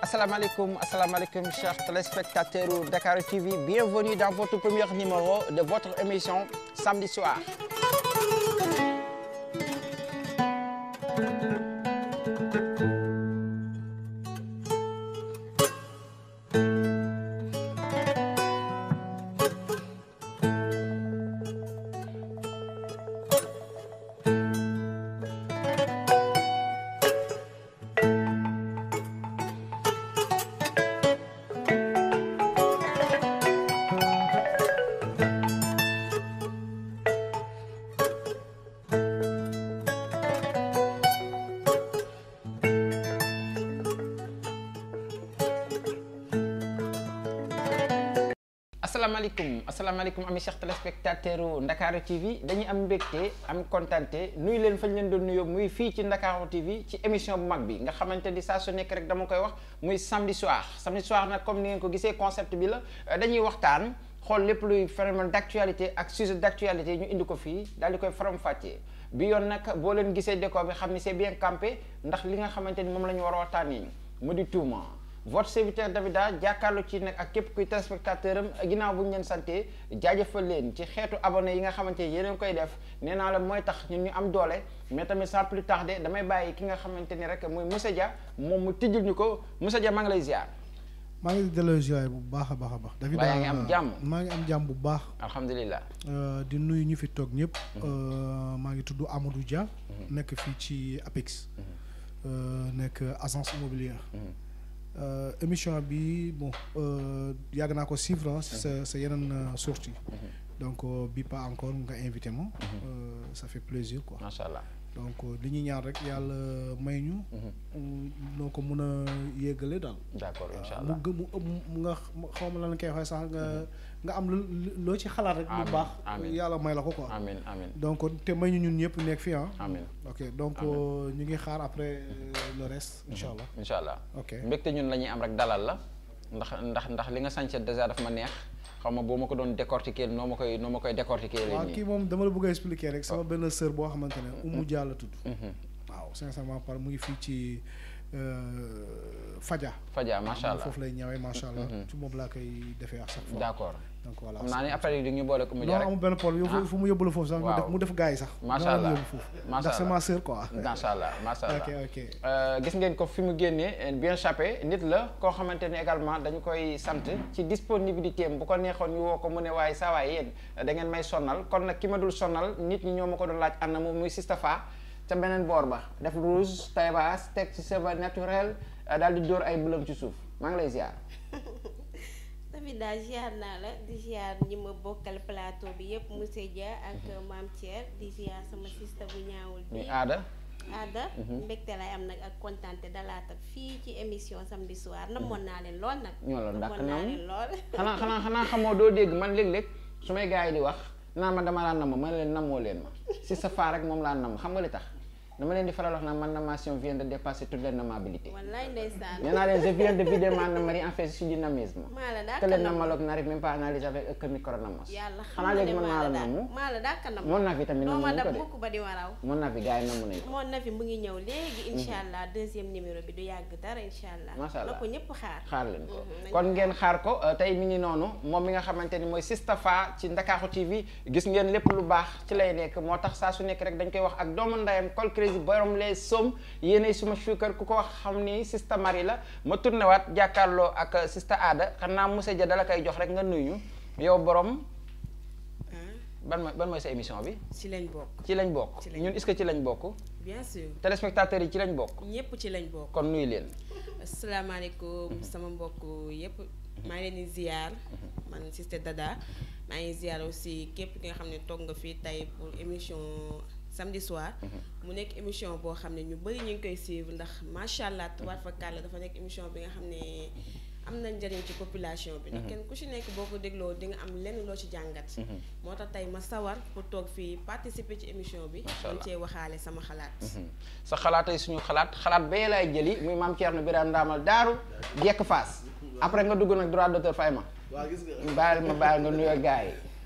asalaamaaleykum asalaamaaleykum chers téléspectateurs u Dakar TV bienvenue dans votre premier numéro de votre émission samedi soir asalaamaaleykum asalaamaaleykum ami chers téléspectateurs u Ndakaaru TV dañuy am mbégte am kontante nuyu leen fañ leen doon nuyoo muy fii ci Ndakaaru TV ci émission bu mag bi nga xamante ni saa su nekk rek dama koy wax muy samedi soir samedi soir nag comme ni ngeen ko gisee concept bi la dañuy waxtaan xool lépp luy phénomène d'actualité ak sujet d'actualité ñu indi ko fii daal di koy faram-fàccee bi yoon nag boo leen gisee décor bi xam ni c'est bien campé ndax li nga xamante ni moom la ñu war a waxtaanee mu di tuuma. votre serviteur Davida jàkkaarloo ci nag ak képp kuy téléspectateur am ginnaaw bu ñu leen sante jaajëfal leen ci xeetu abonné yi nga xamante ni yeneen koy def nee naa la mooy tax ñun ñu am doole mais tamit sans plus tarder damay bàyyi ki nga xamante ni rek muy Moussa Dia moom mu tijjul ñu ko Moussa Dia maa ngi lay ziar. maa ngi delloo ziar bu baax a baax a baax. Davida yaa ngi am jàmm maa ngi am jàmm bu baax. alhamdulilah. di nuyu ñu fi toog ñëpp. maa ngi tudd Amadou Dia. nekk fii ci APEX. nekk agence immobilière. Euh, émission bi bon yàgg naa ko suivre sa sa yeneen sortie donc bi pas encore nga invité ma ça fait plaisir quoi macha allah donc li ñuy ñaan rek yàlla may ñu noo ko mën a yéegale daal d'accord incha allah mu gë mu nga xaw ma lan koy waxee sax nga nga am lu loo ci xalaat rek lu baax yàlla may la ko quoi amiin amiin donc te may ñu ñun ñëpp nekk fii ah amiin ok donc ñu ngi xaar après le reste incha allah incha allah ok mbégte ñun la ñuy am rek dalal la ndax ndax ndax li nga sànce déjà daf ma neex xaw ma boo ma ko doon décortiquer noo ma koy noo ma koy décortiquer waaw kii moom dama la bëgg a expliquer rek sama benn sœur boo xamante ne Oumou Dia la tudd waaw sincèrement par mu ngi fii ci Fadia Fadia macha allah foofu lay ñëwee macha allah ci moom laa koy defee à chaque fois d'accord donc voilà xam naa ni après di ñu boole ko mu jaar non amul benn problème yow fu mu yóbbu la foofu sax mu def mu def gars yi sax macha allah ndax c'est ma sœur quoi macha allah macha allah ok ok gis ngeen ko fi mu génnee bien chapé nit la koo xamante ne également dañu koy sant ci disponibilité am bu ko neexoon ñu woo ko mu ne waaye saa waay yéen da ngeen may sonnal kon nag ki ma dul sonnal nit ñi ñoo ma ko doon laaj ànd moom muy Sistafa ca beneen boor ba def rouge taille basse teg ci cheveux naturel daal di dóor ay bëlam ci suuf maa ngi lay ziar. tamit daal ziar naa la di ziar ñi ma bokkal plateau bi yëpp monsieur Dia ak maam Thier di ziar sama sista bu ñaawul bi muy aada. aada mbégte lay am nag ak kontaante dalaata fii ci émission samedi soir namoon naa leen lool nag. ñoo la dàkk namoon naa leen lool. xanaa xanaa xanaa xamoo doo dégg man léeg-léeg su may gars yi di wax naan ma dama laa namm ma ne leen namoo leen ma si sa faa rek moom laa namm xam nga li tax. dama leen di faral wax naan man namation vient de dépasser toute les namabilités. wallaay ndeysaan. nee naa leen je viens de vider ma nammerie en fait je suis dynamisme. maa la que les namalogues n'arrivent même pas à analyser avec un micronamos. yàlla xam xanaa nga léegi ne man maa la namm. maa la dàkk namm. mon avis tamit namm ma nañ ko dab de. mukk ba di waraw. mon avis gars yi namm nañ ko. mon avis mu ngi ñëw léegi. incha allah deuxième numéro bi du yàgg dara incha allah. macha allah na ko ñëpp xaar. xaar leen ko Mhm, kon ngeen xaar ko tey mi ngi noonu moom mi nga xamante ni mooy Sistafa ci Ndakaaru TV gis ngeen lépp lu baax ci lay nekk moo tax saa su nekk rek dañ koy wax ak doomu ndayam col crazy borom les somme yéenay suma suukar ku ko wax xam ni Sista Marie la ma tourné waat jàkkaarloo ak Sista Aada xanaa Moussa Dia dala koy jox rek nga nuyu yow borom ban mooy ban mooy sa émission bi ci lañ bokk ci lañ bokk Ci lañ ñun est-ce que ci lañ bokk bien sûr téléspectateurs yi ci lañ bokk ñëpp ci lañ bokk kon nuyu leen asalaamaaleykum sama mbokk yëpp maa ngi leen di ziar man Sister Dada maa ngi ziar aussi képp ki nga xam ne toog nga fii tey pour émission samedi soir mu nekk émission boo xam ne ñu bëri ñu ngi koy suivre ndax macha allah tubaab fa kàlla dafa nekk émission bi nga xam ne am na njëriñ ci population bi ndax kenn ku ci nekk boo ko dégloo di nga am lenn loo ci jàngat moo tax tey ma sawar pour toog fii participer ci émission bi Macha man allah. cee waxaale sama xalaat sa xalaatay suñu xalaat xalaat bee laay jëli muy maam Thierno Birame Ndamal daaru jekk faas après nga dugg nag droit d'auteur fay ma waaw gis nga bàyyil ma bàyyil nga nuyoo gars yi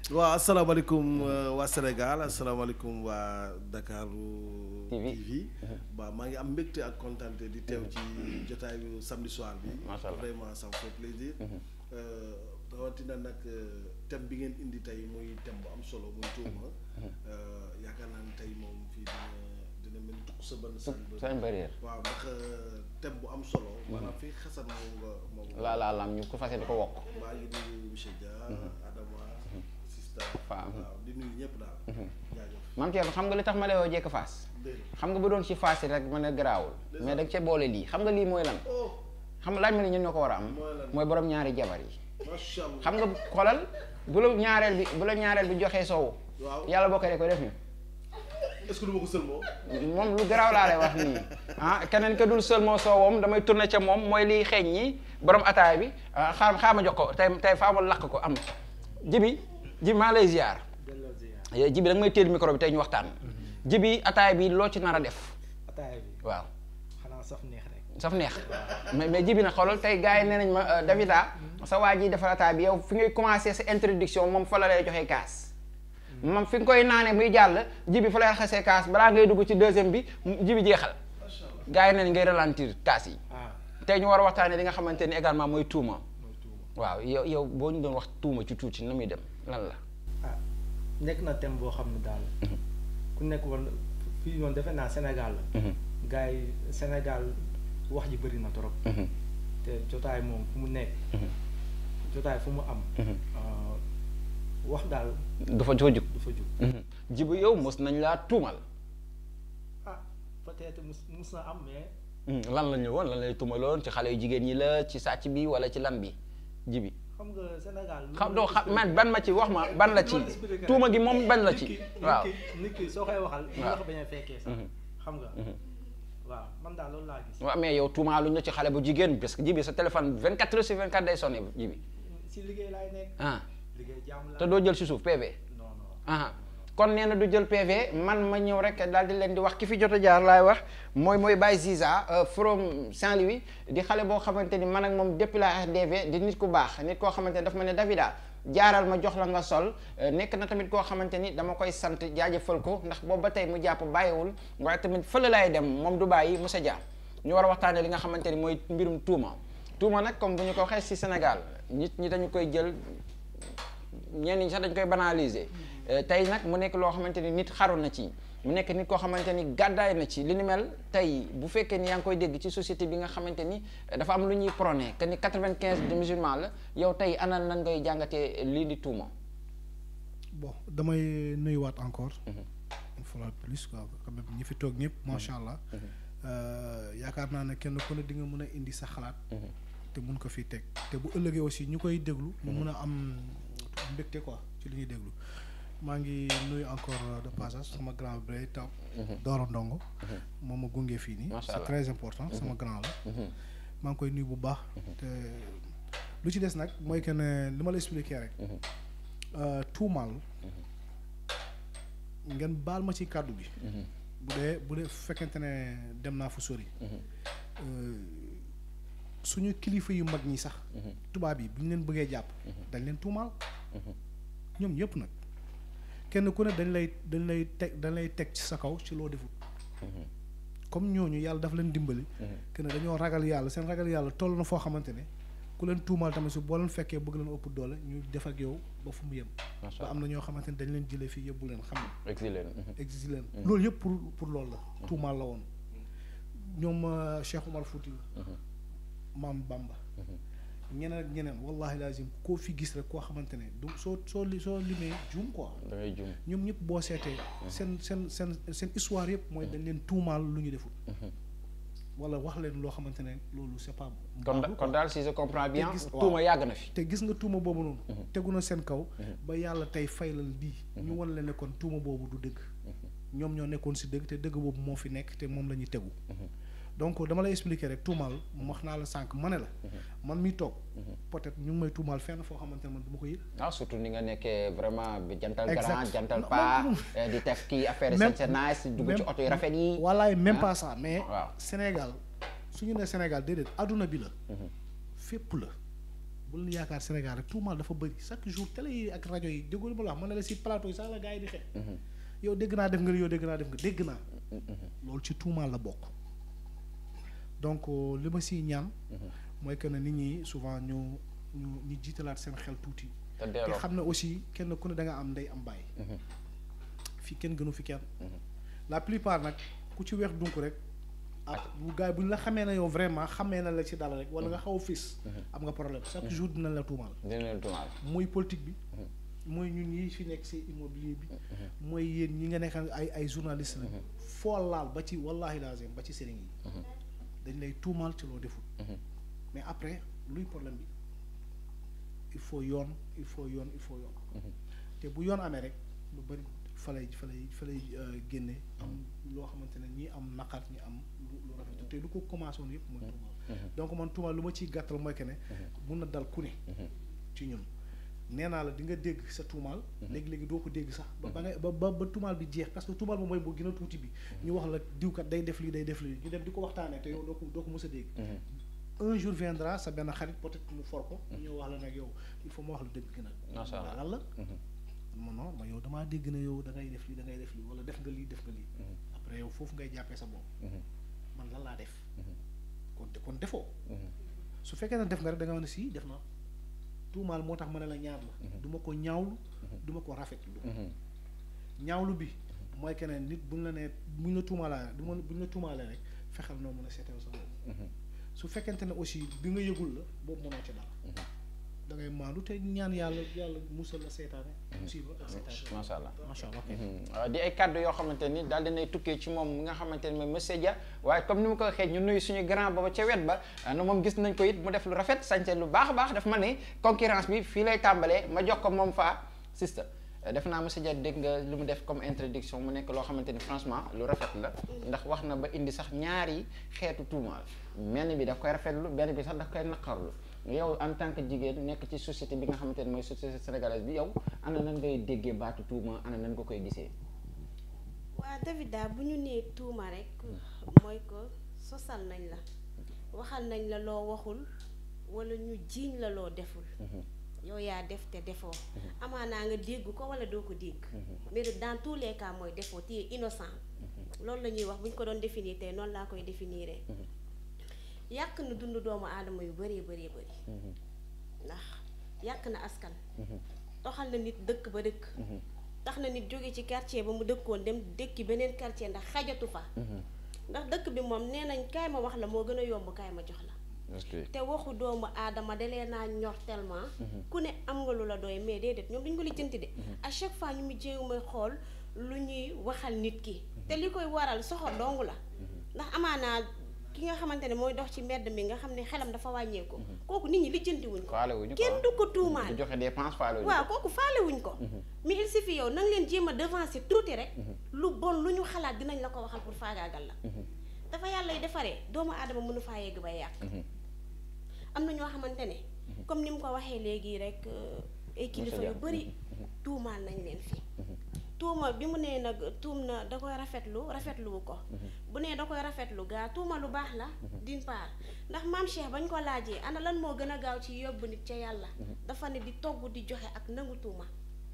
waaw asalaamaaleykum euh, waa Sénégal asalaamaaleykum waa Dakar TV. TV waaw maa ngi am mbégte ak kontaante di teew ci jotaayu samedi soir bi Macha Allah. vraiment ça me fait plaisir Euh, rawatina nag euh, thème bi ngeen indi tey muy thème bu am solo muy tuuma Euh, yaakaar naa ne tey moom fii dina dina mel ni tukk sa ban sànni ba seen barrière waaw ndax euh, thème bu am solo maanaam fii xasan moom nga moom nga laa laa lam ñu ko fase di ko wokk maa ngi nuyu monsieur Dia Adama Sista Fam. waaw di nuyu ñëpp daal jaajëf maam Thierno xam nga li tax ma lay woo jekk faas dégg xam nga bu doon ci faas yi rek mën a garaawul mais da nga cee boole lii xam nga lii mooy lan oh xam nga laaj ma ne ñun ñoo ko war a am Mooy lan? mooy borom ñaari jabar yi macha allah xam nga xoolal bu la ñaareel bi bu la ñaareel bi joxee soow waaw yàlla boo ko dee ko def ñu est-ce que du ma ko sëlmoo moom lu garaaw laa lay wax nii ah keneen ka dul seul moo soowam damay tourné ca moom mooy liy xeeñ ñi borom ataay bi ah xaar xaar ma jox ko tey tey faa ma lakk ko am jibi jibi maa lay ziar Eh, jibi da nga may téel micro bi tey ñu waxtaan jibi ataay bi loo ci nar a def ataaya bi waaw xanaa saf neex rek saf neex mais mais jibi na xoolal tey gars yi nee nañ ma euh, Davida sa waa ji defar ataay bi yow fi ngay commencé sa introduction moom fa la lay joxee kaas moom fi nga koy naanee muy jàll jibi fa lay raxasee kaas balaa ngay dugg ci deuxième bi mu- jibi jeexal gars yi nee nañ ngay ralentir kaas yi ah tey ñu war a waxtaanee li nga xamante ni également mooy tuuma mooy tuuma waaw yow yow boo ñu doon wax tuuma ci tuuti na muy dem lan la ah nekk na thème boo xam ne daal ku nekk war na fii moom defe naa Sénégal la gars yi Sénégal wax ji bëri na trop te jotaay moom fu mu nekk jotaay fu mu am ah, wax daal dafa dafa jug du fa jug jibi yow mos nañ laa tuumal ah peut-être mus mus na am mais lan la ñu woon lan lay tuumaloon ci xale yu jigéen ñi la ci sàcc bi wala ci lan bi jibi xam nga Sénégal lu xam ma doo la xam expliqué- man ban ma ci wax ma ban la ci lu ma la expliqué rek. tuuma gi moom ban la nit ci ki- waaw nit ki nit ki soo koy waxal ñu waaw. wax bañ a fekkee sax xam nga waaw man daal loolu laa gis waaw mais yow tuumaaluñ la ci xale bu jigéen parce que jibi sa téléphone 24 heures sur 24 day sonné jibi si liggéey laay nekk ah liggéey jàmm la te doo jël si suuf PV non non ah kon nee na du jël PV man ma ñëw rek daal di leen di wax ki fi jot a jaar laay wax mooy mooy Baye Ziza euh, from Saint-Louis di xale boo xamante ni man ak moom depuis la RDV di nit ku baax nit koo xamante ni daf ma ne Davida jaaral ma jox la nga sol euh, nekk na tamit koo xamante ni dama koy sant jaajëfal ko ndax boobu ba tey mu jàpp bàyyiwul waaye tamit fële laay dem moom du bàyyi Moussa Dia ñu war a waxtaanee li nga xamante ni mooy mbirum tuuma tuuma nag comme bu ñu ko waxee ci Sénégal nit ñi dañu koy jël ñenn ñi sax dañ koy banaliser tey nag mu nekk loo xamante ni nit xaru na ci mu nekk nit koo xamante ni gàddaay na ci li ni mel tey bu fekkee ni yaa ngi koy dégg ci société bi nga xamante ni eh, dafa am lu ñuy prôné que ni quatre-vingt-quinze de musulmans la yow tey anal nan ngay jàngatee lii di tuuma. bon damay nuyuwaat encore. une fois de plus quoi quand même ñi fi toog ñëpp macha allah. Euh, yaakaar naa ne kenn ku ne di nga mën a indi sa xalaat. te mun ko fi teg te bu ëllëgee aussi ñu koy déglu. ñu mun a am mbégte quoi ci li ñuy déglu. maa ngi nuyu encore de passage sama grand bi taw. Doro Ndongo. moom ma gunge fii nii. Macha c'est Allah. très important sama grand la. maa ngi koy nuyu bu baax. te lu ci des nag mooy que ne li ma la expliqué rek. euh, tuumaal. ngeen baal ma ci kàddu gi. bu dee bu dee fekkente ne dem naa fu sori. Euh, suñu kilifa yu mag ñi sax. tubaab yi bu ñu leen bëggee jàpp. dañ leen tuumaal. ñoom ñëpp nag kenn ku ne dañ lay dañ lay teg dañ lay teg ci sa kaw ci loo defut. comme ñooñu yàlla dafa leen dimbali. que ne dañoo ragal yàlla seen ragal yàlla toll na foo xamante ne ku leen tuumaal tamit su boo leen fekkee bëgg leen ëpp doole ñu def ak yow ba fu mu yem. macha ba am na ñoo xamante ne dañ leen jëlee fii yóbbu leen xam nga. exilé exige leen loolu yëpp pour pour loolu la tuumaal la woon ñoom euh, Cheikh Omar Fouti maam Bamba ñeneen ak ñeneen wallahi lazim koo fi gis rek koo xamante ne du soo soo li soo limee juum quoi da ngay jum ñoom ñëpp boo seetee seen seen seen seen histoire yëpp mooy dañ leen tuumaal lu ñu deful wala wax leen loo xamante ne loolu c'est pas kon da- baaxul kon quoi. daal si je comprends bien gis- waaw. tuuma yàgg na fi. te gis nga tuuma boobu noonu tegu na seen kaw ba yàlla tey faylal lii ñu wan leen ne kon tuuma boobu du dëgg ñoom ñoo nekkoon si dëgg te dëgg boobu moo fi nekk te moom la ñuy tegu donc dama lay expliquer rek tuumaal wax naa la sànq ma ne la man mi toog peut-être ñu ngi may tuumaal fenn foo xamante ne man du ma ko yëg ah surtout ni nga nekkee vraiment bi jantal Exact. grand jantal Non, pas non, eh, di def kii affaire Même- c'est nice dugg ci même- oto yu rafet yi. wallaay même ah. pas ça mais waaw. Sénégal su ñu nee Sénégal déedéet adduna bi la fépp la bul yaakaar Sénégal rek tuumaal dafa bëri chaque jour télé yi ak rajo yi déggoo li ma la wax mën na la si plateau yi sax la gars yi di xeex yow dégg naa def nga li yow dégg naa def nga dégg naa loolu ci tuumaal la bokk donc euh, li ma siy ñaan mooy que ne nit ñi souvent ñu ñu ñu jiitalaat seen xel tuuti te te delloo xam ne aussi kenn ku ne da nga am ndey am bàyyi fii kenn gënu fi kenn la plupart nag ku ci weex dunk rek ah bu gars yi bu ñu la xamee ne yow vraiment xamee na la ci dara rek wala nga xaw a fis am nga problème chaque jour dina la tuumaal dina leen tuumaal mooy politique bi mooy ñun ñi fi nekk ci immobilier bi mooy yéen ñi nga nekk ay ay journaliste la foo laal ba ci wallahi lazim ba ci sëriñ yi dañ lay tuumaal ci loo deful mais après luy problème bi il faut yoon il faut yoon il faut yoon te bu yoon amee rek lu bari fa lay fa lay fa lay euh, génne am loo xamante ne ñi am naqar ñi am lu lu rafet te lu ko commencé woon yëpp mooy tuumaal donc man tuumaal lu ma ciy gàttal mooy que ne mun na dal ku ne ci ñun nee naa la di nga dégg sa tuumaal léegi-léegi doo ko dégg sax ba ba nga ba ba ba tuumaal bi jeex parce que tuumaal ba mooy boo gën a tuuti bi ñu wax la diwkat day def lii day def lii ñu dem di ko waxtaanee te yow doo ko doo ko mës a dégg un jour viendra sa benn xarit peut-être mu for ko mu ñëw wax la nag yow il faut ma wax la dëgg gi nag Masha Allah. lan la non non ma yow damaa dégg ne yow da ngay def lii da ngay def lii wala def nga lii def nga lii après yow foofu ngay jàppee sa bopp man lan laa def kon kon defoo su fekkee ne def nga rek da nga mën a sii def na tuumaal moo tax ma ne la ñaar la du ma ko ñaawlu du ma ko rafetlu ñaawlu bi mooy que ne nit buñ la nee buñ la tuumaalaa du ma buñ la tuumaalee rek fexeel noo mën a seetal sa bopp su fekkente ne aussi bi nga yëgul la boobu mënoo ci dara da ngay maandu te ñaan yàlla yàlla musal la seetaane musiba ak seetaane macha allah macha allah waaw di ay kàddu yoo xamante ni daal dinay tukkee ci moom mi nga xamante ni mooy monsieur Dia waaye comme ni mu ko waxee ñu nuyu suñu grand booba ca wet ba na moom gis nañ ko it mu def lu rafet sañse lu baax a baax daf ma ne concurrence bi fii lay tàmbalee ma jox ko moom faa sista def naa monsieur Dia dégg nga lu mu def comme introduction mu nekk loo xamante ni franchement lu rafet la ndax wax na ba indi sax ñaari xeetu tuumaal benn bi daf koy rafetlu benn bi sax daf koy naqarlu yow en tant que jigéen nekk ci société bi nga xamante ne mooy société sénégalaise bi yow ana nan ngay déggee baatu tuuma ana nan nga koy gisee waa Davida bu ñu nee tuuma rek mooy ko sosal nañ la waxal nañ la loo waxul wala ñu jiiñ la loo deful yow yaa def te defoo amaanaa nga dégg ko wala doo ko dégg mais dans tous les cas mooy defoo tu es innocent loolu la ñuy wax bu ñu ko doon définir tey noonu laa koy définir yàq na dund doomu aadama yu bëree bëree bëri ndax yàq na askan toxal na nit dëkk ba dëkk tax na nit jóge ci quartier ba mu dëkkoon dem dëkki beneen quartier ndax xajatu fa ndax dëkk bi moom nee nañ kaay ma wax la moo gën a yomb kaay ma jox la te waxu doomu aadama dalee naa ñor tellement ku ne am nga lu la doy mais déedéet ñoom duñ ko lijjanti de à chaque fois ñu mu jéem a xool lu ñuy waxal nit ki te li koy waral soxor dong la ndax amaanaa ki nga xamante ne mooy dox ci mbedd mi nga xam ne xelam dafa wàññeeku kooku nit ñi lijjanti wuñ ko faale wuñu kenn du ko tuumaal du joxe dépense faale wuñu waaw kooku faale wuñ ko mais il suffit yow nanga leen jéem a devancer tuuti rek lu bon lu ñu xalaat dinañ la ko waxal pour faagaagal la dafa yàlla y defaree doomu aadama mënu faa yegg bay yàq am na ñoo xamante ne comme ni mu ko waxee léegi rek ay kilifa yu bari tuumaal nañ leen fi tuuma bi mu nee nag tuum na da koy rafetlu rafetluwu ko bu nee da koy rafetlu gaa tuuma lu baax la d'une part ndax maam Cheikh bañ ko laajee ana lan moo gën a gaaw ci yóbbu nit ca yàlla dafa ne di togg di joxe ak nangu tuuma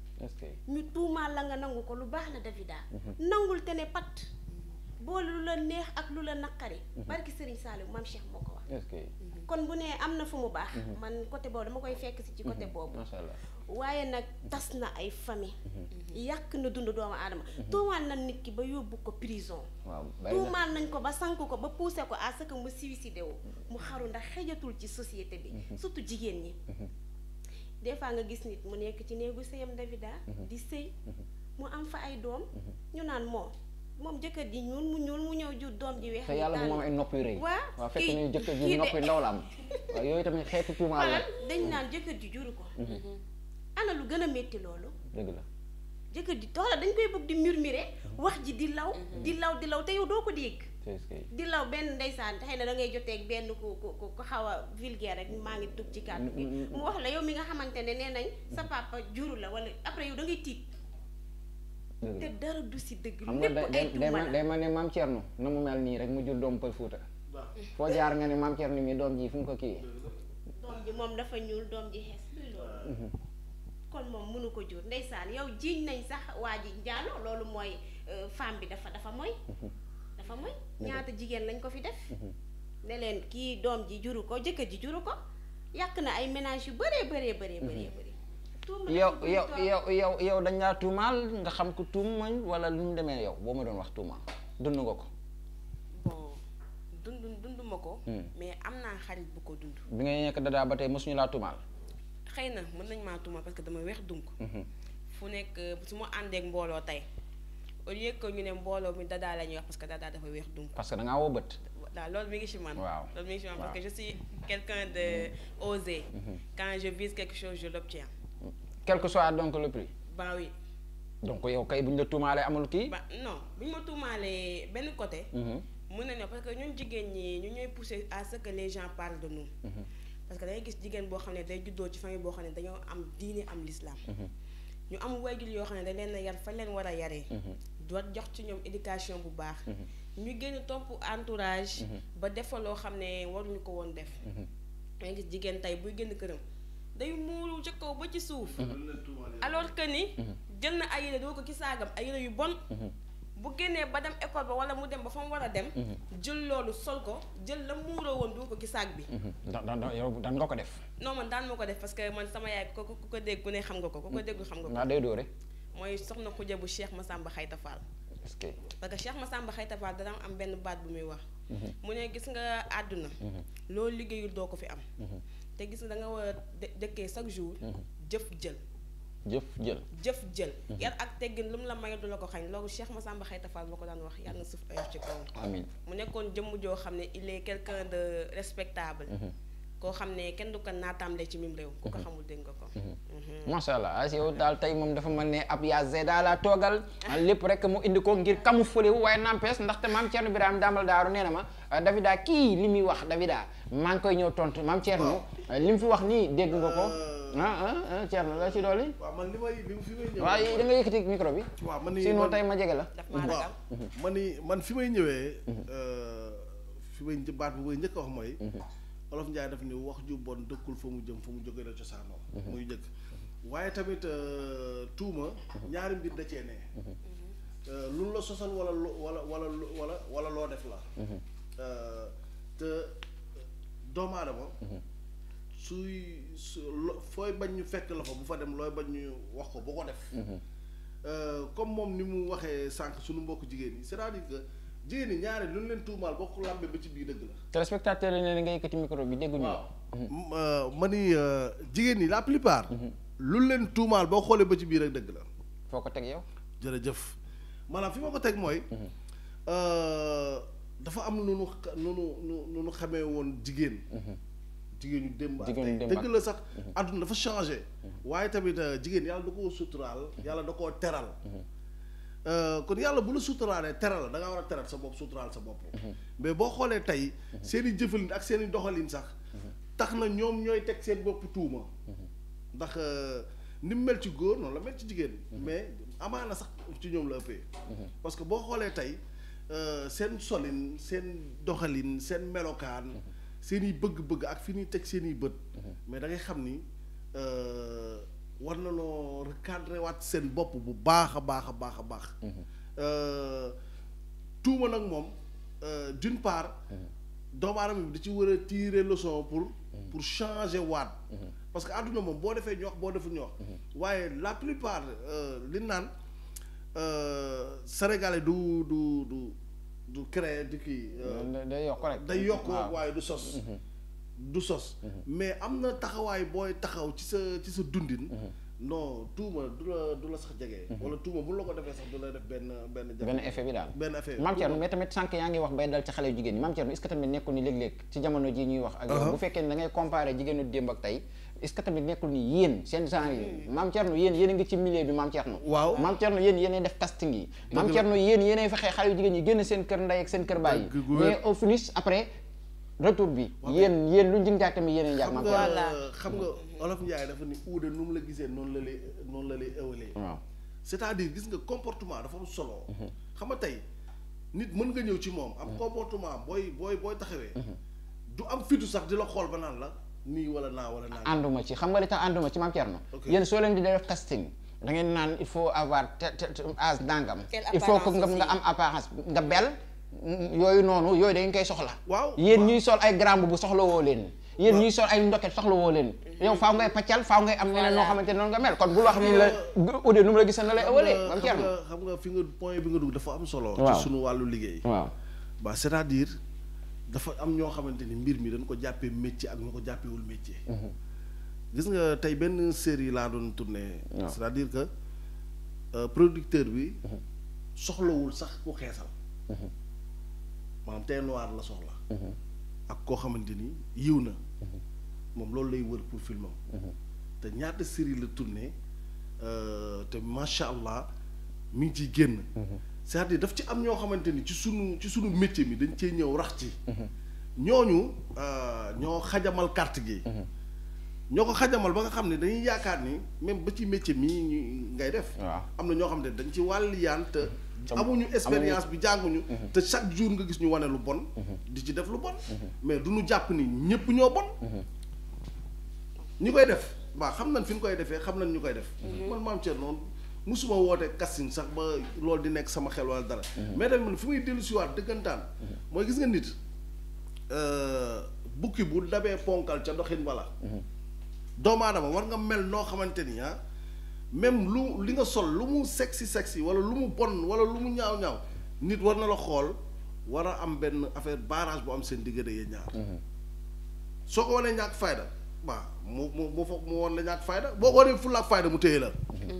ñu tuumaal la nga nangu ko lu baax la Davida nangul te ne pat boole lu la neex ak lu la naqari barki Serigne Saliou maam Cheikh moo ko wax kon bu nee am na fu mu baax man côté boobu dama koy fekk si ci côté boobu waaye nag tas na ay famille yàq na dund doomu aadama tuumaal na nit ki ba yóbbu ko prison tuumaal nañ ko ba sank ko ba poussé ko à ce que mu suicidé wu mu xaru ndax xejatul ci société bi surtout jigéen ñi des fois nga gis nit mu nekk ci néegu sëyam Davida di sëy mu am fa ay doom ñu naan moom moom jëkkër ji ñuul mu ñuul mu ñëw jur doom ji weex te yàlla bu moom ay nopp yu rëy waaw waaw fekk ne jëkkër ji nopp yu ndaw la am waaw yooyu tamit xeetu tuumaal la dañ naan jëkkër ji juru ko ana lu gën a métti loolu dëgg la jëkkër ji toola dañ koy bëgg di murmurer wax ji di law di law di law te yow doo ko dégg di law benn ndeysaan xëy na da ngay joteeg benn ku ku ku xaw a vulgaire rek maa ngi dugg ci kàddu bi mu wax la yow mi nga xamante ne nee nañ sa papa juru la wala après yow da ngay tiit te dara du si dëgg xam nga lépp ay tuuma la day ma ne maam Thierno na mu mel nii rek mu jur doom pël Fuuta foo jaar nga ne maam Thierno mi doom ji fu mu ko kii ji moom dafa ñuul doom ji xees luy loolu kon moom mënu ko jur ndeysaan yow jiiñ nañ sax waa ji njaalo loolu mooy euh, femme bi dafa dafa mooy dafa mooy ñaata jigéen lañ ko fi def ne leen kii doom ji juru ko jëkkër ji juru ko yàq na ay ménage yu bëree bëree bëree bëree bëri tuuma la yow ci bëri yow torop. yow yow yow dañ laa tuumaal nga xam ko tuumañ wala lu mu demee yow boo ma doon wax tuumaal dund nga ko bon dund dund ma ko. mais am naa xarit bu ko dund. bi ngay nekk dadaa ba tey mosuñu laa tuumaal xëy na mën nañ maa tuuma parce que dama weex dunk fu nekk su ma àndeek mbooloo tey au lieu que ñu ne mbooloo mi dadaa la ñuy wax parce que dadaa dafa weex dunk parce que da ngaa woo bët waaw loolu mi ngi ci man Waaw. loolu mi ngi ci man Waaw. parce que je suis quelqu'un de osé quand je vise quelque chose je l'obtiens quel que soit donc le prix bah oui donc yow kay bu ñu la tuumaalee amul kii ba non bu ñu ma tuumaalee benn côté Mhm. mën na ne parce que ñun jigéen ñi ñu ñooy pousser à ce que les gens parlent de nous parce que dangay gis jigéen boo xam ne day juddoo ci famille boo xam ne dañoo am diine am l'islam ñu am waajur yoo xam ne dañ leen a yar fa leen war a yaree doot jox ci ñoom éducation bu baax ñu génn topp entourage ba defa loo xam ne waruñu ko woon def dangay gis jigéen tey buy génn këram day muuru ca kaw ba ci suuf alors que ni jël na ay yére doo ko ci saagam ay yére yu bon bu génnee ba dem école ba wala mu dem ba fa mu war a dem jël loolu sol ko jël la muuroo woon doo ko ci saag bi da da da- yow dan nga ko def non man daan ma ko def parce que man sama yaay ku ko ku ko dégg ku ne xam nga ko ku ko déggul xam nga ko ngaa day dóore mooy soxna xuja bu Cheikh Massamba Xayta Fall est-ce que parce que Cheikh Massamba Xayta Fall dana am benn baat bu muy wax mu ne gis nga àdduna loolu liggéeyul doo ko fi am te gis nga da nga war a dë- dëkkee chaque jour jëf jël jëf jël jëf jël yar ak teggin lu mu la may du la ko xañ loolu Cheikh Massamba Xayta Fall boo ko daan wax yàlla na suuf oyof ci kaw amin mu nekkoon jëmm joo xam ne il est quelqu'un de respectable koo xam ne kenn du ko naataamle ci mim réew ku ko xamul dégg nga ko macha allah as yow daal tey moom dafa mel ne ab yaa zeda la toogal lépp rek mu indi ko ngir camoufler wu waaye n'empêche ndaxte maam Thierno Birame Dambal Daaru nee na ma Davida kii li muy wax Davida maa ngi koy ñëw tontu maam Thierno li mu fi wax nii dégg nga ko ah ah ah Thierno la ci dolli waaw man li may li fi may ñëwee. waaye da nga yëkkati micro bi waaw man ni sinon man- tey ma jege la daf maa ragal waaw man ni man fi may ñëwee. fi may një- baat bu may njëkk a wax mooy. olof Njaay daf ni wax ju bon dëkkul fa mu jëm fa mu jógee la cosaanoo. muy njëkk waaye tamit euh, tuuma. ñaari mbir da cee ne. Euh, lu la sosal wala lu wala wala lu- wala wala loo def la. Euh, te doomu aadama. suy su lo- fooy bañ ñu fekk la fa bu fa dem looy bañ ñu wax ko bu ko def. Euh, comme moom ni mu waxee sànq suñu mbokk jigéen ñi c'est-à-dire que jigéen ñi ñaari lu ñu leen tuumaal boo ko làmbee ba ci biir dëgg la. téléspectateur yi ne nga yëkkati micro bi dégguñu la M- euh, ma ni euh, jigéen ñi la plupart. lu ñu leen tuumaal boo xoolee ba ci biir rek dëgg la. foo ko teg yow jërëjëf maanaam fi ma ko teg mooy. euh, dafa am nu nu xa- nu nu nu nu nu xamee woon jigéen. jigéen ñu démb ak Jigéen ñu tey démb dëgg ak- la sax àdduna dafa changé. waaye tamit euh, jigéen yàlla da koo suturaal yàlla da koo teral. Euh, kon yàlla bu la suturaalee teral la da ngaa war a teral sa bopp suturaal sa bopp. mais boo xoolee tey seen i jëfalin ak seen i doxalin sax tax na ñoom ñooy teg seen bopp tuuma. ndax euh, ni mu mel ci góor noonu la mel ci jigéen. mais amaana sax ci ñoom la ëppee. parce que boo xoolee tey euh, seen solin seen doxalin seen melokaan. seen i bëgg-bëgg ak fi ñuy teg seen i bët. mais da ngay xam ni euh, war na noo recadré waat seen bopp bu baax a baax a baax a baax. Euh, tuuma nag moom euh, d'une part. doomu aadama bi da ci war a tirer leçon pour. pour changer waat. parce que àdduna moom boo defee ñu wax boo deful ñu wax. waaye la plupart euh, li naan euh, sénégalais du du du du créer di kii. euh, Da- day yokk rek day yokk waaw. waaye du sos. du sos. mais am na taxawaay booy taxaw ci sa ci sa dundin. non tuuma du la du la sax jege. wala tuuma bu la ko defee sax du la def benn benn. jafe- benn effet bi daal benn effet. Mame Thierno mais tamit sànq yaa ngi wax bay dal ci xale yu jigéen ñi Mame Thierno est-ce que tamit nekkul ni léeg-léeg ci jamono ji ñuy wax ak yow bu fekkee ne da ngay comparer jigéenu démb ak tey est-ce que tamit nekkul ni yéen seen genre yi Mame Thierno yéen yéen a ngi ci milieu bi Mame Thierno Waaw. Mame Thierno yéen yéenay def casting yi Mame Thierno yéen yéenay fexe xale yu jigéen ñi génn seen kër ndey ak seen kër baay Dëgg gu yi wér. mais au finish après retour bi yéen yéen lu njëg njaag tamit yéenay njaag xam Mame nga Thierno xam nga olof Njaay dafa ni uude nu mu la gisee noonu la lay noonu la lay ëwalee. waaw c'est-à-dire gis nga comportement dafa am solo. xam nga tey nit mën nga ñëw ci moom. am comportement booy booy booy taxawee. du am fitu sax di la xool ba naan la nii wala naa wala naa. ànduma ci xam nga li tax ànduma ci maam Thierno Ok. yéen soo leen di def casting da ngeen naan il faut avoir te te te- âge nangam Quelle il faut que nga apparence nga aussi. am apparence nga bel mm, yooyu noonu yooyu da ngeen koy soxla Waaw. yéen ñuy sol ay grand bu soxla woo leen yéen ñuy sol ay ndoket soxla woo leen yow faaw ngay paccal faaw ngay am neneen noo xamante ne noonu nga mel kon bul wax ni la udee nu mu la gisee na lay ëwalee maam xam Thierno nga xam nga fi nga point bi nga dugg dafa am solo. Waaw. ci sunu wàllu liggéey. waaw ba c'est-à-dire dafa am ñoo xamante ni mbir mi dañ ko jàppee métier ak ñu ko jàppewul métier. gis nga tey benn série laa doon tourné. waaw. c'est-à-dire que euh, producteur bi soxlawul sax ku xeesal. maanaam tey noir la soxla. ak koo xamante ni yiw na. moom loolu lay wër pour filmam. te ñaata série la tourné euh, te macha allah mi ngi ciy génn. c'est-à-dire daf ci am ñoo xamante ni ci sunu ci sunu métier mi dañ cee ñëw rax ci. ñooñu euh, ñoo xajamal carte gi. ñoo ko xajamal ba nga xam ne dañuy yaakaar ni même ba ci métier mii ñu ngay def. waaw. am na ñoo xam ne dañ ci wàll yaan te. amuñu expérience bi jànguñu. te chaque jour nga gis ñu wane lu bon. di ci def lu bon. mais du ñu jàpp ni ñëpp ñoo bon. ñi koy def waaw xam nañ fi ñu koy defee xam nañ ñu koy def. man maam Thierno noonu musuma woote casting sax ba loolu di nekk sama xel wala dara. mais tamit man fi muy dellu si waat dëggantaan. mooy gis nga nit euh, bukki bu dabee ponkal ca doxin wala. doomu aadama war nga mel noo xamante ni ah même lu li nga sol lu mu sexy sexy wala lu mu bon wala lu mu ñaaw ñaaw nit war na la xool war a am benn affaire barrage bu am seen diggante yéen ñaar. soo ko wanee ñàkk fayda waaw mu mu mu foog mu woon la ñàkk fayda boo ko wanee fulla ak fayda mu téye la.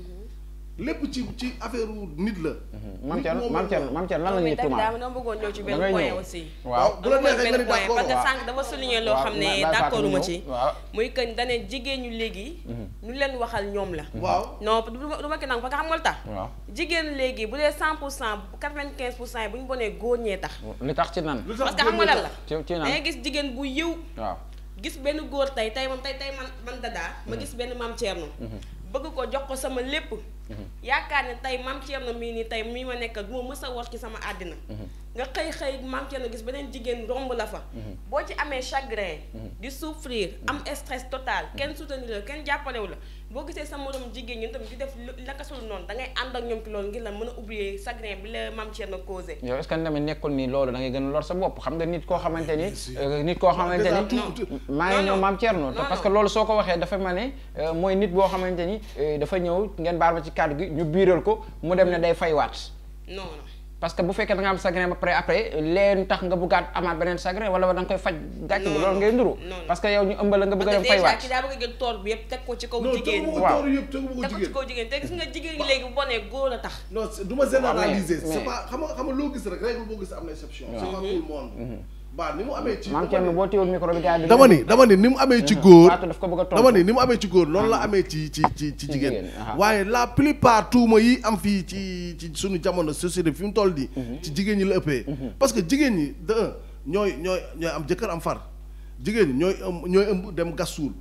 lépp ci ci affaire nit la. maam nit Thierno moom maam la Thierno maam Thierno lan la mais ñuy tamit tuumaal daa dama bëggoon ñëw ci Da benn ngay point ñëw. aussi. waaw bu la dama neexee nga ni benn point d'accord parce que waaw. sànq dafa souligner loo waaw, xam ne bàyyi Fatou d'accord mu ma ñëw. ci. waaw. muy que dane jigéen ñu léegi. ñu leen waxal ñoom la. waaw non du ma du ma ko nangu parce que xam nga lu tax. waaw jigéen léegi bu dee 100 pour cent 95 pour cent yi bu ñu bonee góor ñee tax. li tax ci nan lu tax parce que xam nga lan la. ci ci da nan ngay gis jigéen bu yiw. waaw gis benn góor tey tey moom tey tey man man dadaa ma gis benn maam Thierno. bëgg ko jox ko sama lépp. yaakaar ne tey maam Thierno mii nii tey mii ma nekk du ma mës a war ci sama àddina. nga xëy xëy maam Thierno gis beneen jigéen romb la fa. boo ci amee chagrin. di souffrir am stress total kenn soutenir la kenn jàppalewu la boo gisee sa morom jigéen ñi tamit di def lu naka sul noonu da ngay ànd ak ñoom ci loolu ngir la mën a oublier chagrin bi la maam Thierno causé. yow est-ce que tamit nekkul ni loolu da ngay gën a lor sa bopp xam nga nit koo xamante ni euh, nit koo xamante déjà ni tout- maa ngi non, ñëw non. maam Thierno te Non, parce non. que loolu soo ko waxee dafa mel ne euh, mooy nit boo xamante ni euh, dafa ñëw ngeen baal ma ci kàddu gi ñu biiral ko mu dem ne day faywaat non non. parce que bu fekkee da nga am chagrin ba pare après leen tax nga bëggaat amaat beneen chagrin wala da nga koy faj gàcc bi Non, loolu ngay nduru non, non. parce que yow ñu ëmbal la nga bëgg a parce dem que déjà faywaat ki daa bëgg a jël toor bi yëpp teg ko ci kaw non jigéen tegu ñi. ma ko Waaw. toor yëpp tegu ma ko teg ko ci jigéen kaw jigéen te gis nga jigéen ñi léegi bu bonee góor a tax. non c'est- du ma généraliser mais- c'est pas xam nga xam nga loo gis rek règle boo gis am na exception c'est pas tout le monde ba ni mu amee ci maam Thierno boo téewul micro bi gars yi dama ni dama ni ni mu amee ci góor Fatou daf ko bëgg a tontu dama ni ni mu amee ci góor noonu la amee ci ci ci ci jigéen jigéen, aha. waaye la plupart tuuma yi am fii ci ci suñu jamono société fi mu toll nii ci jigéen ñi la ëppee parce que jigéen ñi de un ñooy ñooy ñooy am jëkkër am far jigéen ñi ñooy ëmb ñooy ëmb dem gas suul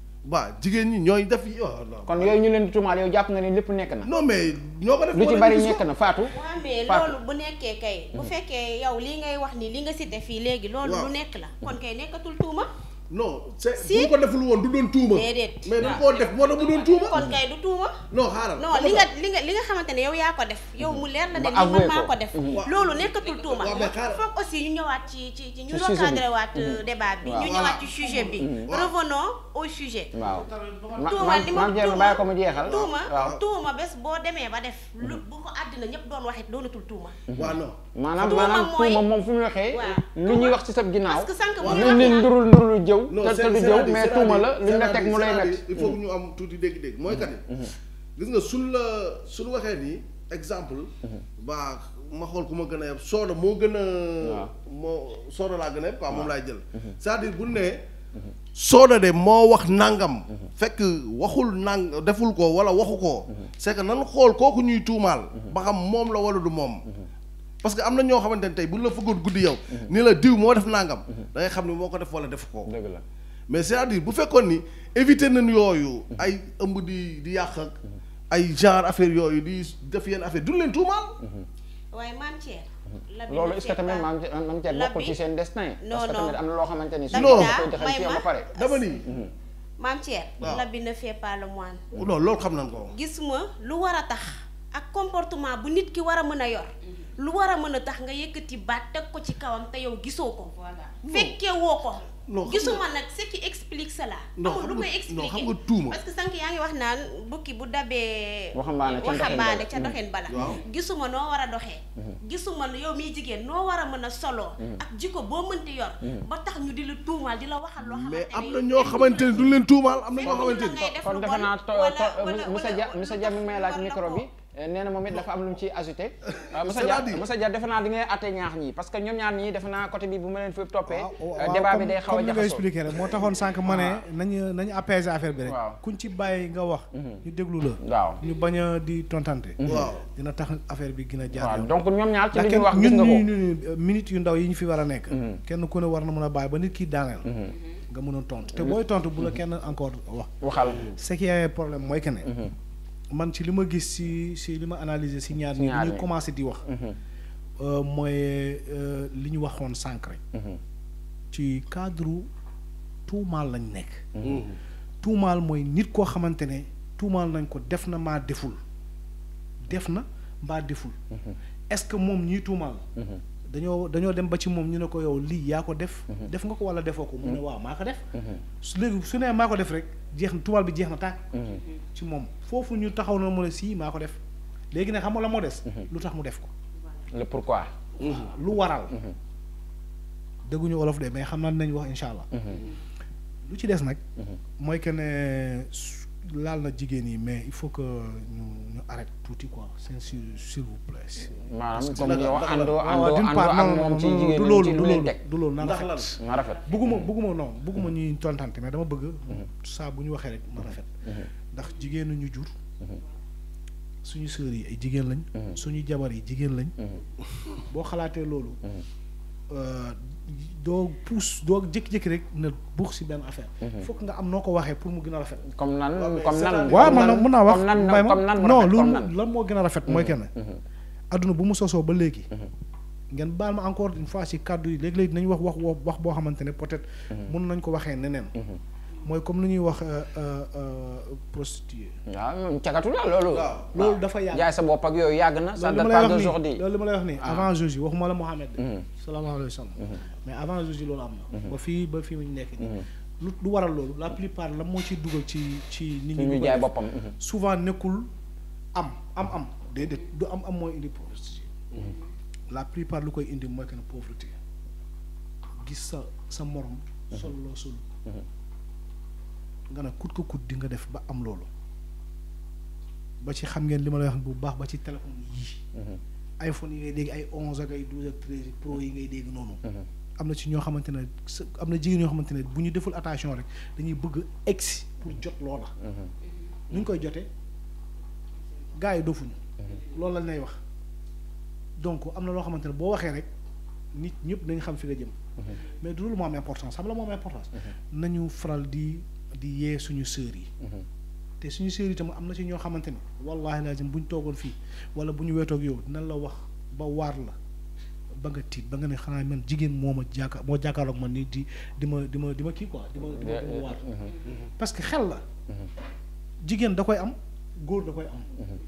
ba jigéen ñi ñooy def yi oh, non. kon yooyu ñu leen di tuumaal yow jàpp nga ni lépp nekk na non mais ñoo ko def lu ci moo bari leen gis nekk ko. na Fatou waa mais Fatou. loolu bu nekkee kay bu fekkee yow lii ngay wax ni li nga cité fii léegi loolu Waaw. lu nekk la kon kay nekkatul tuuma non c'est Si. bu ñu ko deful woon du doon tuuma Déedéet. mais dañ koo def moo tax mu doon tuuma kon kay du tuuma non xaaral non li nga li nga li nga xamante ne yow yaa ko def yow mu leer la ne Ba li man avoué maa ko. ko def Waaw. loolu nekkatul tuuma Waaw, mais xaaral. foog aussi ñu ñëwaat ci ci ci ñu Ci sujet bi. recadré waat euh, débat bi Waaw. ñu ñëwaat ci sujet bi Waaw. revenons au sujet waaw ma tuuma maam li ma maam Thierno bàyyi ko mu jeexal tuuma waaw tuuma bés boo demee ba def lu bu ko àddina ñëpp doon waxit doonatul tuuma waaw non maanaam Tuuma maanaam mooy- tuuma moom fu mu waxee Waaw. lu ñuy wax ci sa ginnaaw parce que sànq moom lu la nit wax ndurul ndurul jëw non te te c'est- du c'est-à-dire- jëw mais c'est-à-dire- tuuma la lu ñu la teg mu lay c'est-à-dire- métti il faut que ñu am tuuti dégg-dégg mooy kat gis nga suñ la suñ waxee nii exemple ba ma xool ku ma gën a yeb sooda moo gën a Waaw. moo sooda laa gën a yeb quoi moom laay jël c'est-à-dire bu ne sooda de moo wax nangam fekk waxul nang deful ko wala waxu ko c'est que nan xool kooku ñuy tuumaal ba xam moom la wala du moom parce que am na ñoo xamante ne tey bu la fëggoon guddi yow ni la diw moo def nangam da ngay xam ni moo ko def wala def ko dëgg la mais c'est-à-dire bu fekkoon ni éviter nañ yooyu ay ëmb di di yàq ak ay genre affaire yooyu di def yenn affaire duñ leen tuumaal waaye maam Thier. la bi loolu ne est-ce que tamit fait maam pas- maam Thier la bokkul bi- ci seen destin Non, parce que non. tamit am na loo xamante ni su Non. koy dexal ci yow ba pare dama ni maam Thier. Waaw. la bi ne fait pas le moine. non loolu xam nañ ko gisuma lu war a tax ak comportement bu nit ki war a mën a yor lu war a mën a tax nga yëkkati baat teg ko ci kawam te yow gisoo ko. fekkee woo ko. Non, xam gisuma nag ce qui explique cela. Non, amul xam lu nga- koy non, expliquer xam nga tuuma. parce que sànq yaa ngi wax naan bukki bu dabee. Waxambaane ca doxin waxambaane bala. ca doxin bala. Waaw. gisuma noo war a doxee. gisuma yow miy jigéen noo war a mën a soloo. ak jikko boo mënti yor. ba tax ñu di la tuumaal di la waxal loo xamante mais am ni na yow ñoo kenn xamante ni du duñ leen tuumaal am na ñoo Fekk xamante la ni ngay def kon lu defe bon, naa to wala- to wala- Moussa wala- Dia wala- Moussa Dia mi ngi may laaj war na micro ko. bi nee na moom it dafa am lu mu ciy ajouté Moussa Dia c'est-à-dire- Moussa Dia defe naa di ngay atte ñaax ñi parce que ñoom ñaar ñii defe naa côté bi bu ma leen fi toppee waaw euh, débat bi comme- day xaw a comme li nga jaxasoo expliqué rek moo taxoon sànq ma ne nañu nañu apaiser affaire bi rek Waaw. kuñ ci bàyyi nga wax ñu déglu la waaw ñu bañ a di tontante waaw dina tax affaire bi gën a jaar waaw yoon donc ñoom ñaar ci ndax li kenn ñu wax gis ñun nga ko ñu ñu minutes yu ndaw yi ñu fi war a nekk kenn ku ne war na mën a bàyyi ba nit kii daaneel nga mën a tontu te booy tontu bu la kenn encore wax waxal ce qui est problème mooy que ne man ci li ma gis si si li ma analyser si ñaar ñi ñaar ñu ñi. commencé di wax euh, mooy euh, li ñu waxoon sànq rek ci cadre tuumaal lañ nekk tuumaal mooy nit koo xamante ne tuumaal nañ ko def na maa deful def na mbaa deful est-ce que moom ñii tuumaal dañoo dañoo dem ba ci moom ñu ne ko yow lii yaa ko def def nga ko walla defoo ko mu ne waaw maa ko def su léegi su nee maa ko def rek jeex na tuumaal bi jeex na tàkk ci moom foofu ñu taxaw na mu ne sii maa ko def léegi nag xam nga la moo des lu tax mu def ko le pourquoi lu waral dégguñu olof de mais xam naa dinañ wax insha allah lu ci des nag mooy que ne su- laal na jigéen yi mais il faut que ñu ñu arrête tuuti quoi c'est s'il s'il vous plaît maanaam comme ñu wax ndax àndoo waaw àndoo d'une àndoo part ak non non moom ci non jigéen du ñi loolu ci du lu leen loolu teg du loolu na ndax rafet lan na rafet bugguma bugguma non bugguma ñuy tontante mais dama bëgg saa bu ñu waxee rek na rafet ndax jigéenu ñu jur suñu sœurs yi ay jigéen lañ suñu jabar yi jigéen lañ boo xalaatee loolu euh, doo puus doo jékki-jékki rek na buux si benn affaire fokk nga am noo ko waxee pour mu gën a rafet comme nan mais comme nan c'est-à-dire- waaw comme man nan- nag mën naa wax comme nan mbay ma comme nan mu non rafet, lu comme nan. lan moo gën a rafet mooy kenn adduna bu mu sosoo ba léegi ngeen baal ma encore une fois ci kàddu yi léegi-léegi dinañ wax wax wax wax boo xamante ne peut-être mën nañ ko waxee neneen mooy comme lu ñuy wax euh, euh, euh, prostituée waaw cagatu la loolu waaw loolu dafa yàgg jaay sa bopp ak yooyu yàgg na ça loolu li date ma pas lay wax nii d'aujourd'hui loolu li ma lay wax nii Ah. avant Jésus waxuma la Mohamed de Mhm. sallallahu alayhi wa sallam mais avant Jésus loolu am na ba fii ba fii mu nekk nii lu lu waral loolu la plupart la moo ciy dugal ci ci nit fi ñi ñu ñu koy jaay def. boppam mhm. souvent nekkul am am am déedéet du am am mooy indi pauvreté la plupart lu koy indi mooy que ne pauvreté gis sa sa morom sol loo sol nga ne kut ko kut di nga def ba am loolu ba ci xam ngeen li ma lay wax bu baax ba ci téléphone yii iPhone yi ngay dégg ay onze ak ay douze ak treize pro yi ngay dégg noonu am na ci ñoo xamante ne sa am na jigéen ñoo xamante ne bu ñu deful attention rek dañuy bëgg egsi pour jot loola nu ñu koy jotee gars yi dofuñu loolu lañ lay wax donc am na loo xamante ne boo waxee rek nit ñëpp dañ xam fi nga jëm mais du loolu moo am importance xam la moo am importance nañu faral di di yee suñu sœurs yi te suñu sœurs yi tam am na ci ñoo xamante ni wallahi lazim bu ñu toogoon fii wala bu ñu weetoog yow dinañ la wax ba waar la ba nga tiit ba nga ne xanaa man jigéen moo ma jàkka moo jàkkaarloog man ni di di ma di ma di ma kii quoi di ma di ma di ma waar parce que xel la jigéen da koy am góor da koy am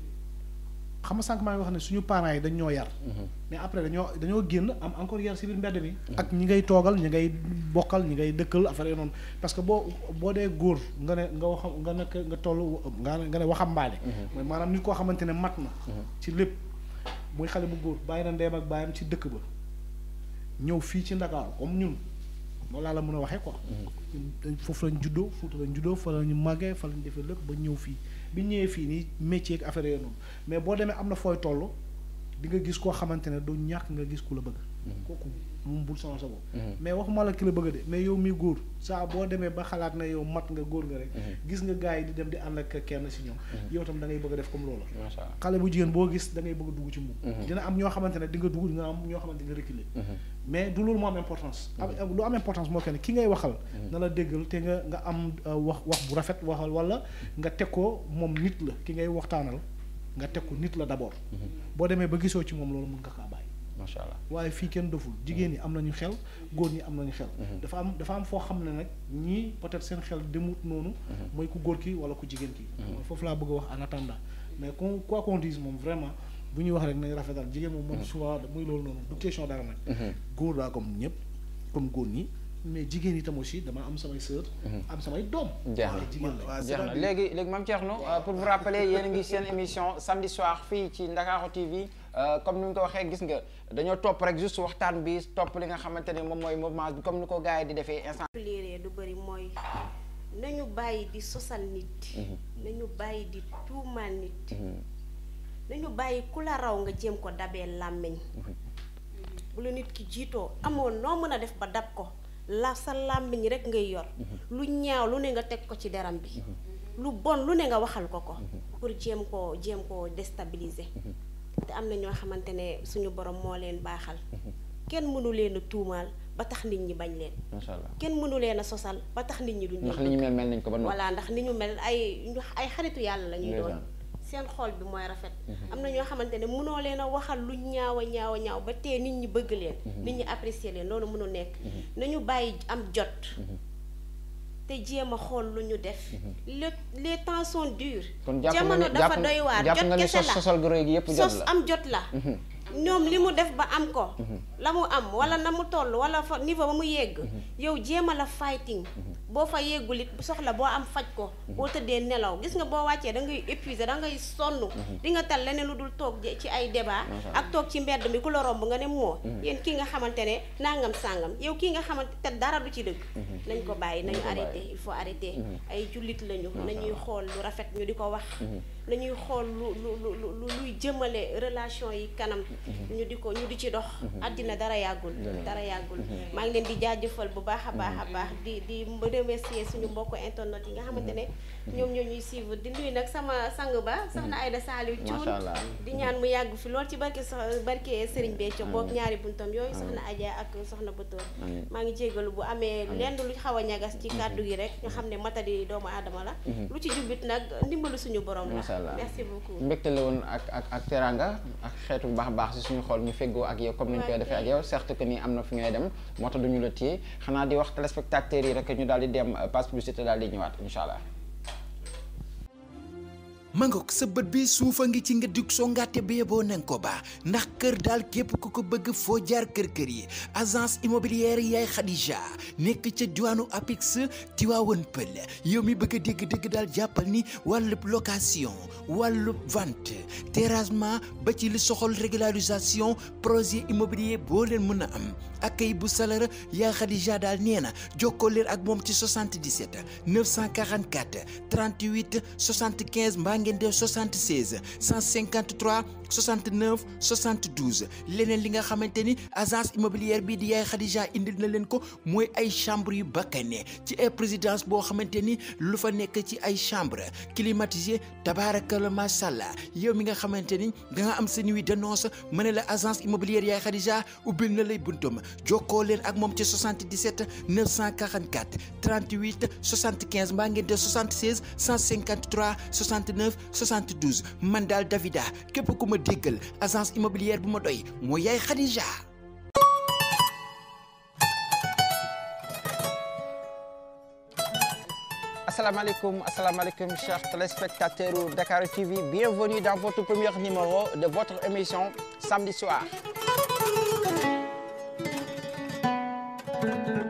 xam nga sànq maa ngi wax ne suñu parents yi dañ ñoo yar mais après dañoo dañoo génn am encore yar si biir mbedd mi ak ñi ngay toogal ñi ngay bokkal ñi ngay dëkkal affaire yi noonu parce que boo boo dee góor nga ne nga wax nga nekk nga toll nga ne nga ne waxambaane mooy maanaam nit koo xamante ne mat na ci lépp muy xale bu góor bàyyi na ndeem ak bàyyam ci dëkk ba ñëw fii ci Ndakaaru comme ñun loolu laa la mën a waxee quoi ñun dañ foofu lañ juddoo Fuuta lañ juddoo fa lañu màggee fa lañ defee lépp ba ñëw fii bi ñëwee fii nii métier ak affaire yooyu noonu mais boo demee am na fooy toll di nga gis koo xamante ne du ñàkk nga gis ku la bëgg kooku moom bul sonal sa bopp mais waxuma la ki la bëgg de mais yow mi góor saa boo demee ba xalaat na yow mat nga góor nga rek gis nga gars yi di dem di ànd ak kenn si ñoom yow tam da ngay bëgg a def comme loolu macha allah xale bu jigéen boo gis da ngay bëgg a dugg ci moom dina am ñoo xamante ne di nga dugg dina am ñoo xamante nga reculer mais du loolu moo am importance am lu am importance moo kenn ki ngay waxal na la déggal te nga nga am euh, wax wax bu rafet waxal wala nga teg ko moom nit la ki ngay waxtaanal nga teg ko nit la d'abord boo demee ba gisoo ci moom loolu mën nga kaa bàyyi macha allah waaye fii kenn doful jigéen ñi am nañu xel góor ñi am nañu xel dafa am dafa am foo xam ne nag ñii peut-être seen xel demut noonu mooy ku góor ki wala ku jigéen ki mooy foofu laa bëgg a wax en attendant mais qu'on quoi qu'on dise moom vraiment bu ñuy wax rek nañ rafetal jigéen moom moom souvent muy loolu noonu du question dara nag góor laa comme ñëpp comme góor ñi mais jigéen yi tam aussi dama am samay sœur am samay doom jeex na waaye jigéen la waaw jeex na c'est-à-dire- léegi léegi Mame Thierno euh, pour vous rappeler yéen a ngi seen émission samedi soir fii ci Ndakaaru TV euh, comme ni ñu ko waxee gis nga dañoo topp rek juste waxtaan bi topp li nga xamante ne moom mooy mouvement bi comme ni ko gars yi di defee instant léeree du bëri mooy nañu bàyyi di sosal nit nañu bàyyi di tuumaal nit nañu bàyyi ku la raw nga jéem ko dabee làmmiñ bu la nit ki jiitoo amoon noo mën a def ba dab ko la sa làmmiñ rek ngay yor lu ñaaw lu ne nga teg ko ci deram bi lu bon lu ne nga waxal ko ko pour jéem koo jéem koo déstabiliser te am na ñoo xamante ne suñu borom moo leen baaxal kenn mënu leen a tuumaal ba tax nit ñi bañ leen macha allah kenn mënu leen a sosal ba tax nit ñi duñ ndax leen li ñu mel mel nañ ko ba noppi voilà ndax ni ñu mel ay ñu ay xaritu yàlla la ñuy doon Ndeysaan. seen xol bi mooy rafet am na ñoo xamante ne mënoo leen a waxal lu ñaaw a ñaaw a ñaaw ba tee nit ñi bëgg leen nit ñi apprécier leen loolu mënu nekk nañu bàyyi am jot te jéem a xool lu ñu def le les temps sont durs kon jàpp nga jamono ni dafa jàpp doy waar jàpp jot nga ni kese sos la sosal gu rëy gi yëpp jot sos la am jot la ñoom li mu def ba am ko la mu am wala na mu toll wala fa niveau ba mu yegg yow jéem a la fighting boo fa yeggul it soxla boo am faj ko boo tëddee nelaw gis nga boo wàccee da ngay épuisé da ngay sonn di nga tal leneen lu dul toog je- ci ay débat ak toog ci mbedd mi ku la romb nga ne moo yéen kii nga xamante ne nangam sàngam yow kii nga xamante te dara du ci dëgg nañ ko bàyyi nañu arrêté il faut arrêter ay jullit lañu nañuy xool lu rafet ñu di ko wax nañuy xool lu lu lu lu luy jëmale relation yi kanam ñu di ko ñu di ci dox àddina dara yàggul dara yàggul maa ngi leen di jaajëfal bu baax a baax a baax di di remercier suñu mbokk internet yi nga xamante ne ñoom ñoo ñuy suivre di nuyu nag sama sang ba soxna Aïda Saliou Macha Thioune Allah. di ñaan mu yàgg fi lool ci barke so barke Serigne Béthio boog ñaari buntam yooyu soxna Adja ak soxna Batoor Amiin. maa ngi jégalu bu amee lenn lu xaw a ñagas ci kàddu gi rek nga xam ne matadi doomu aadama la lu ci jubit nag ndimbalu suñu borom la macha allah merci beaucoup mbégte la woon ak ak ak teranga ak xeetu baax a baax si suñu xol ñu feggoo ak yow comme ni ñu koy defee ak yow certes que ni am na fi ngay dem moo tax duñu la téye xanaa di wax téléspectateurs yi rek ñu daal di dem euh, passe publicité daal di ñëwaat incha allah. mangok sa bët bi suufa ngi ci nga dug songaate ba yeboo nanga ko baa ndax kër daal képp ku ko bëgg foo jaar kër-kër yi agence immobilière yaay Khadija nekk ca diwaanu Apix Tivaouane Pël yow mi bëgg a dégg-dégg daal jàppal ni wàllub location wàllub vente terrassement ba ci li soxol régularisation projet immobilier boo leen mën a am akay bu salara yaa Khadija daal nee na jokkoo leen ak moom ci 77 944 38 75 mbaa ngeen def 76 153 69 72 leneen li nga xamante ni agence immobilière bii di yaay Khadija indil na leen ko mooy ay chambre yu bakkane ci ay présidence boo xamante ni lu fa nekk ci ay chambre climatisé tabaarakalla macha allah yow mi nga xamante ni da nga am sa nuit de noces ma ne la agence immobilière yaay Khadija ubbil na lay buntum jokkoo leen ak moom ci 77 944 38 75 mbaa ngeen def 76 153 69 72 man daal Davida képp ku ma déggal agence immobilière bu ma doy mooy yaay Khadija. asalaamaaleykum asalaamaaleykum chers téléspectateurs u Dakar TV bienvenue dans votre premier numéro de votre émission samedi soir